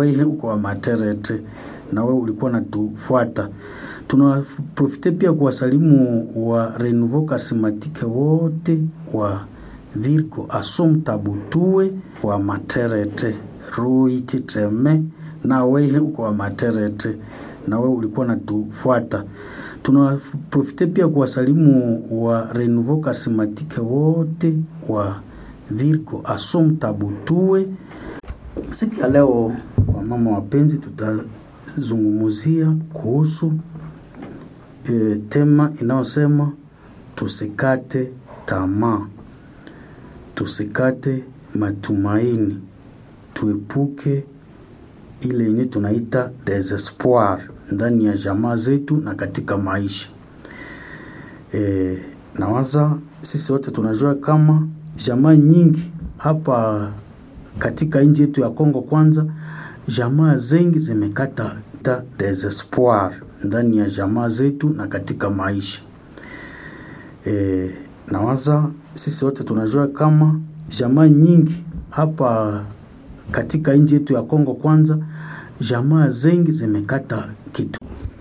wewe uko wa Materete na wewe ulikuwa natufuata. Tunaprofite pia kuwasalimu wa Renouveau Charismatique wote wa Virgo Assumpta Butue wa Materete Ruiti Treme na wewe uko wa Materete na wewe ulikuwa natufuata. Tunaprofite pia kuwasalimu wa Renouveau Charismatique wote wa Virgo Assumpta Butue. Siku ya leo, wamama wapenzi, tutazungumzia kuhusu e, tema inayosema tusikate tamaa, tusikate matumaini, tuepuke ile yenye tunaita desespoir ndani ya jamaa zetu na katika maisha. E, nawaza sisi wote tunajua kama jamaa nyingi hapa katika nchi yetu ya Kongo kwanza, jamaa zengi zimekata ta desespoir ndani ya jamaa zetu na katika maisha. E, nawaza sisi wote tunajua kama jamaa nyingi hapa katika nchi yetu ya Kongo kwanza, jamaa zengi zimekata kitu.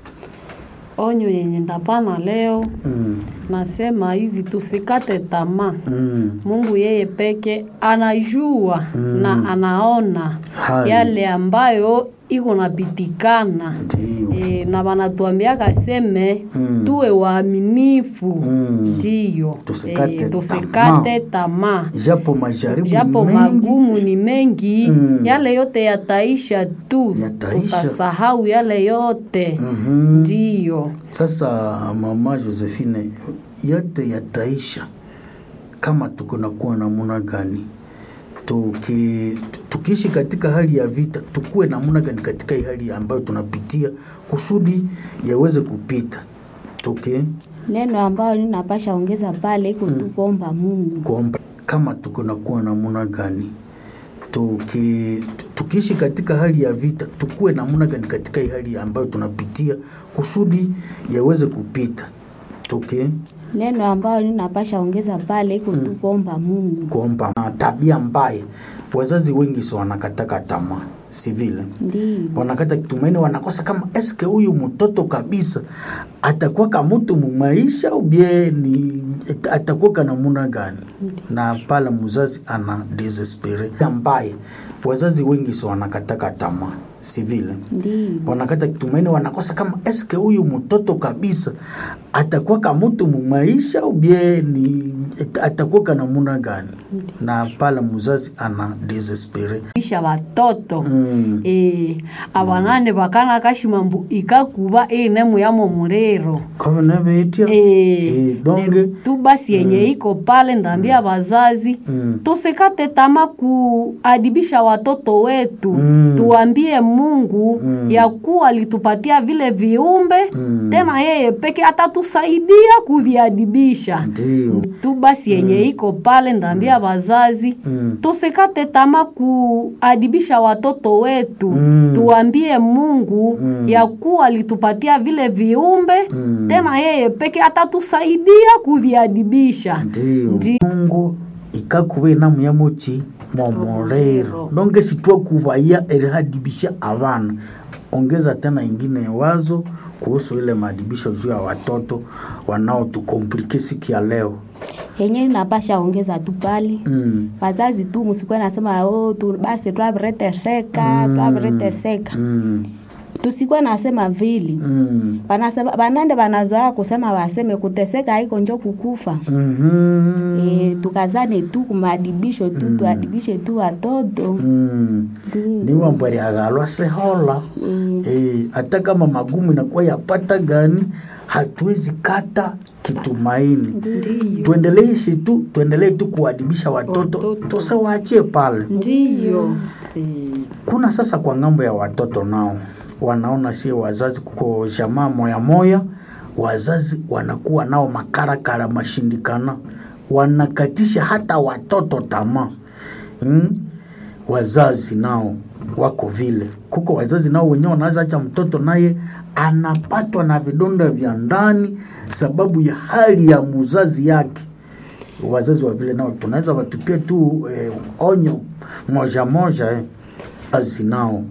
Onyo yenye ndapana leo Mm, nasema hivi, tusikate tamaa. mm, Mungu yeye peke anajua na anaona Hali. yale ambayo iko napitikana ndiyo. e, na wanatuambiaka seme Mm. tuwe waaminifu Mm. ndiyo Tusikate Eh, tusikate tamaa Japo majaribu japo mengi magumu ni mengi Mm. yale yote yataisha tu Yataisha. tutasahau yale yote Mhm. ndiyo Sasa mama Josephine, yote yataisha kama tuko nakuwa namuna gani? Tuki, tukiishi katika hali ya vita, tukuwe namuna gani katika hii hali ambayo tunapitia kusudi yaweze kupita. Tuki Neno ambayo ninapasha ongeza pale iko tu kuomba Mungu. kuomba kama tuko nakuwa namuna gani? Tuki, tukiishi katika hali ya vita, tukuwe namuna gani katika hii hali ambayo tunapitia kusudi yaweze kupita. Tuki Neno ambayo ninapasha ongeza pale iko tu kuomba Mungu. kuomba na tabia mbaya. Wazazi wengi so wanakataka tamaa, si vile? Ndiyo. Wanakata tumaini, wanakosa kama eske huyu mtoto kabisa atakuwa kama mtu mumaisha ubie ni atakuwa kana namuna gani? Na pale mzazi ana desespere mbaya. Wazazi wengi so wanakataka tamaa, si vile? Ndiyo. wanakata tumaini, wanakosa kama eske huyu mtoto kabisa atakuwa kama mtu mumaisha ubie ni atakuwa kana namuna gani? Na pale mzazi ana desespere isha watoto mm. e, abanane bakana kashimambu ikakuba inemu yamo mulero kama navyoitia e, Eh, donge tu basi yenye iko pale ndambia bazazi Mm. tusikate tama kuadibisha watoto wetu Mm. tuambie Mungu ya kuwa alitupatia vile viumbe Mm. tena yeye peke atatusaidia kuviadibisha ndio tu basi yenye iko pale ndambia bazazi Mm. tusikate tama kuadibisha watoto wetu Mm. tuambie Mungu ya kuwa alitupatia vile viumbe Mm. tena yeye peke atatusaidia kuviadibisha ndio Ndi- mungu ikakuba inamu ya mochi momorero donge sitwa kubaya erihadibisha abana ongeza tena ingine wazo kuhusu ile maadibisho juu ya watoto wanaotukomplike siku ya leo Yenye ninapasha ongeza tu pale. mm. Wazazi tu msikuwe nasema oh, tu basi twavireteseka Mm. twavireteseka. Mm. Tusikuwe nasema vile. Mm. Banasema banande banazoea kusema waseme kuteseka haiko njo kukufa. Mhm. E, tukazane tu kumadibisho tu tuadibishe tu watoto Mm. Ndiyo. niwambwari agalwa sehola Mm. Eh, hata kama magumu inakuwa yapata gani hatuwezi kata kitumaini tuendelee ishi tu tuendelee tu kuadibisha watoto Watoto. tusiwaachie pale ndiyo kuna sasa kwa ngambo ya watoto nao wanaona sie wazazi kuko jamaa moya moya wazazi wanakuwa nao makarakara mashindikana wanakatisha hata watoto tamaa hmm? wazazi nao wako vile kuko wazazi nao wenyewe wanaweza acha mtoto naye anapatwa na vidonda vya ndani sababu ya hali ya muzazi yake wazazi wa vile nao tunaweza watupia tu eh, onyo moja moja eh. wazazi nao